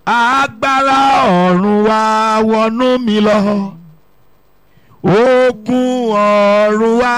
agbára ọ̀run wá wọnú mi lọ ogun ọ̀run wá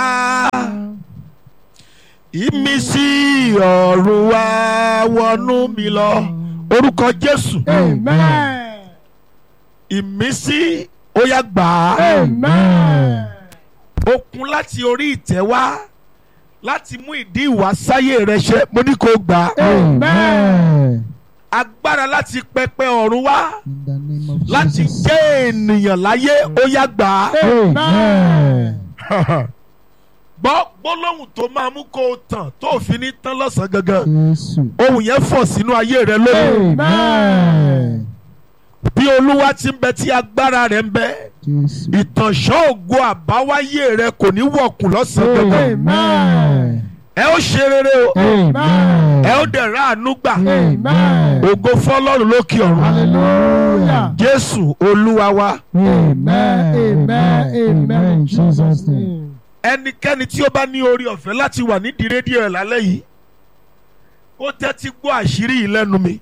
ìmísí ọ̀run wá wọnú mi lọ orúkọ Jésù Amen. ìmísí ó yá gbà á Amen. okun láti orí ìtẹ́ wá láti mú ìdí ìwàsáyé rẹ ṣẹ mo ní kó gbà á Amen. agbára láti pẹpẹ ọ̀run wá In the name of láti Jesus. jẹ́ ènìyàn láyé ó yá gbà á. Amen. gbọ́ gbólóhùn tó máa mú kó o tàn tó o fi ní tán lọ́sàn-án gangan Jésù. ohun yẹn fọ̀ sínú ayé rẹ lónìí Amen. bí olúwa ti ń bẹ tí agbára rẹ ń bẹ Jésù. ìtànṣán ògo àbáwáyé rẹ kò ní wọ̀kùn lọ́sàn-án gangan Amen. ẹ ó ṣe rere o Amen. ẹ ó dẹ̀ ráàánú gbà Amen. ògo fọlọ́run lókè ọ̀run Hallelujah. jésù olúwa wa Amen. Amen. Amen. In Jesus' name. name. ẹnikẹ́ni tí ó bá ní orí ọ̀fẹ́ láti wà nídìí rédíò ẹ̀ lálẹ́ yìí kó tẹ́tí gbọ́ àṣírí yìí lẹ́nu mi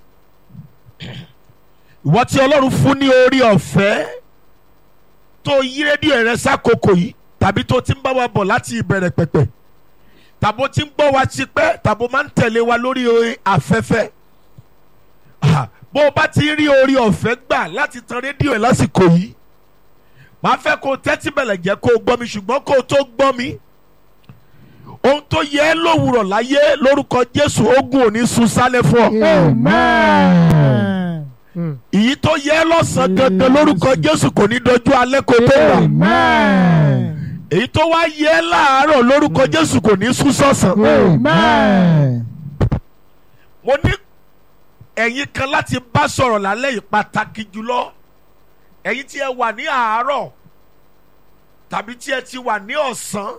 ìwọ tí ọlọ́run fún ní orí ọ̀fẹ́ tó yí rédíò rẹ sákòókò yìí tàbí tó ti ń bá wa bọ̀ láti ìbẹ̀rẹ̀ pẹ̀pẹ̀ tàbó ti ń gbọ́ wa tipẹ́ tàbó máa ń tẹ̀lé wa lórí orí afẹ́fẹ́ Ah, bó o bá ti rí orí ọ̀fẹ́ gbà láti tan rédíò ẹ̀ lásìkò yìí màá fẹ́ kó o tẹ́tí bẹ̀lẹ̀ jẹ́ kó o gbọ́ mi ṣùgbọ́n kó o tó gbọ́ mi ohun tó yẹ ẹ́ lówùrọ̀ láyé lórúkọ Jésù ogun ò ní sun sálẹ̀ fún ọ Amen. Mm. ìyí tó yẹ ẹ́ lọ́sàn-án gangan lórúkọ Jésù kò ní dojú alẹ́ kó tó gbà Amen. èyí tó wá yẹ ẹ́ láàárọ̀ lórúkọ Jésù kò ní sún sọ̀sán Amen. mo ní ẹ̀yin kan láti bá sọ̀rọ̀ lálẹ́ yìí pàtàkì jùlọ ẹ̀yin tí ẹ wà ní àárọ̀ tàbí tí ẹ ti wà ní ọ̀sán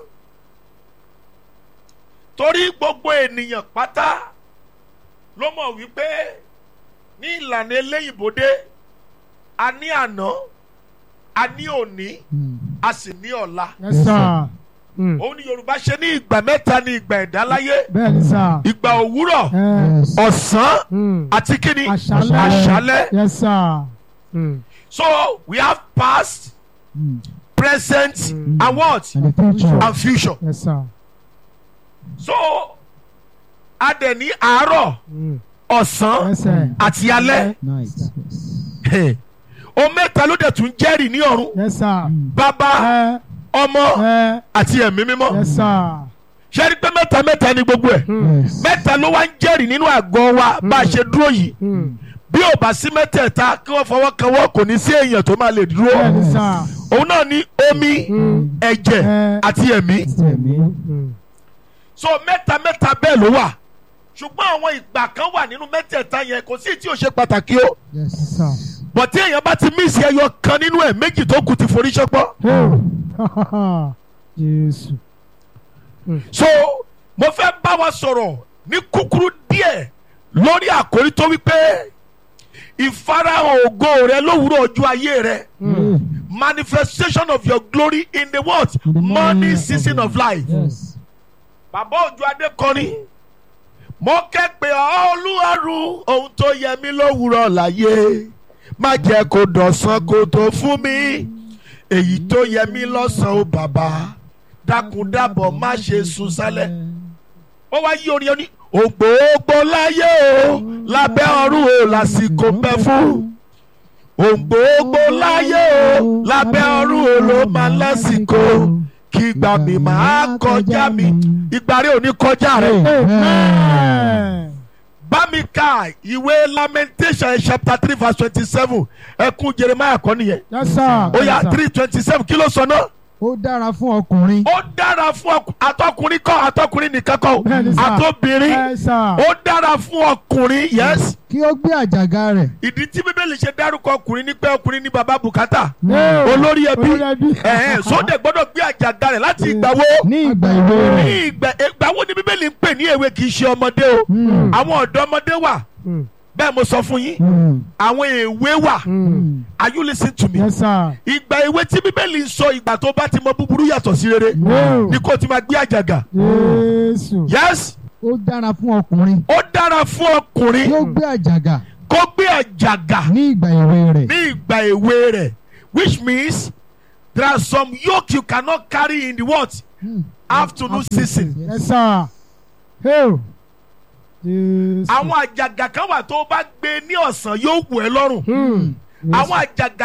torí gbogbo ènìyàn pátá ló mọ̀ wípé ní ìlànà eléyìnbódé a ní àná a ní òní Mm. a sì ní ọ̀la Yes, sir. Mm. òun ni Yorùbá ṣe ní ìgbà mẹ́ta ní ìgbà ẹ̀dá láyé Bẹ́ẹ̀ni sir. ìgbà òwúrọ̀ Eh, Yes. ọ̀sán mm. àti kíni Àṣálẹ́. àṣálẹ́. Yes, sir. Mm. So we have past, Mm. present, Mm. and what? And the future. And future. Yes, sir. So a dẹ̀ ní àárọ̀, Mm. ọ̀sán Yes, sir. àti alẹ́. Night. Yes. O mẹ́ta ló dẹ̀ tún jẹ́rìí ní ọ̀run. Yes, sir. Mm. Bàbá, Eh, ọmọ eh, àti ẹ̀mí mímọ́. Yes, sir. Ṣé rí pé mẹ́ta mẹ́ta ni gbogbo ẹ̀? Mm. Yes. Mẹ́ta ló wá ń jẹ́rìí nínú àgọ́ wa bá a ṣe dúró yìí. Mm. Bí ò bá sí mẹ́tẹ̀ẹ̀ta kí wọ́n fọwọ́ kan wọ́n kò ní sí èèyàn tó máa lè dúró. Bẹ́ẹ̀ni sir. Òun náà ní omi, Mm. ẹ̀jẹ̀ Eh. àti ẹ̀mí. Tẹ̀mí. Mm. so mẹ́ta mẹ́ta bẹ́ẹ̀ ló wà ṣùgbọ́n àwọn ìgbà kan wà nínú mẹ́tẹ̀ẹ̀ta yẹn kò sí tí ò ṣe pàtàkì o Yes. Sir. bọ̀ tí èèyàn bá ti mísì ẹyọ kan nínú ẹ̀ méjì tó kù ti forí ṣọpọ́ Oh. Jésù. so mo fẹ́ bá wa sọ̀rọ̀ ní kúkúrú díẹ̀ lórí àkórí tó wípé ìfarahàn ògo rẹ lówùúrọ̀ ọjọ́ ayé rẹ Mm. manifestation of your glory in the what In the morning season of life. Yes. bàbá òjò adékọrin mo kẹ́pẹ́ olúwarù ohun tó yẹ mí lówùúrọ̀ láyé má jẹ́ kó dọ̀sán kó tó fún mi èyí tó yẹ mí lọ́sàn-án ó bàbá dákúndábọ̀ má ṣe sùn sálẹ̀ ó wá yí orin oní ògbógbó láyé o lábẹ́ ọ̀run o lásìkò pẹ́ fún ògbógbó láyé o lábẹ́ ọ̀run o ló máa lásìkò kí ìgbà mi máa kọjá mi ìgbà rẹ ò ní kọjá rẹ. Amen. bá mi ka ìwé lamentation chapter three verse twenty-seven ẹkún jeremiah kọ́ nìyẹn Yes, sir. ó yá Yes, sir. three twenty-seven kí ló sọ náà. Ó dára fún ọkùnrin. ó dára fún ọkù- àtọkùnrin kọ́ àtọkùnrin nìkan kọ́ Bẹ́ẹ̀ni, sir. àtọbìnrin Yes, sir. ó dára fún ọkùnrin yes Kí ó gbé àjàgà rẹ̀. ìdí tí bíbélì ṣe dárúkọ ọkùnrin ní pé ọkùnrin ní baba bùkátà No. olórí ẹbí Olórí ẹbí. ẹ̀hẹ́n sóde gbọ́dọ̀ gbé àjàgà rẹ̀ láti ìgbà wo Ní ìgbà ìwé ní rẹ̀. ìgbà ìgbà wo ni bíbélì ń pè ní èwe kì í ṣe ọmọdé o Mm. àwọn ọ̀dọ́mọdé wà Mm. bẹ́ẹ̀ mo sọ fún yín Mm. àwọn èwe wà Mm. are you lis ten to me Yes, sir. ìgbà èwe tí bíbélì ń sọ ìgbà tó bá ti mọ búburú yàtọ̀ sí rere No. ni kò ti máa gbé àjàgà Jésù. yes Ó dára fún ọkùnrin. ó dára fún Kí ó ọkùnrin gbé àjàgà. kó gbé àjàgà ní ìgbà èwe rẹ̀. ní ìgbà èwe rẹ̀ which means there are some yoke you cannot carry in the what Hmm. afternoon season. Yes, sir. Hey. Jésù. àwọn àjàgà kan wà tó o bá gbé ní ọ̀sán yóò wù ẹ́ lọ́rùn Hmm. àwọn àjàgà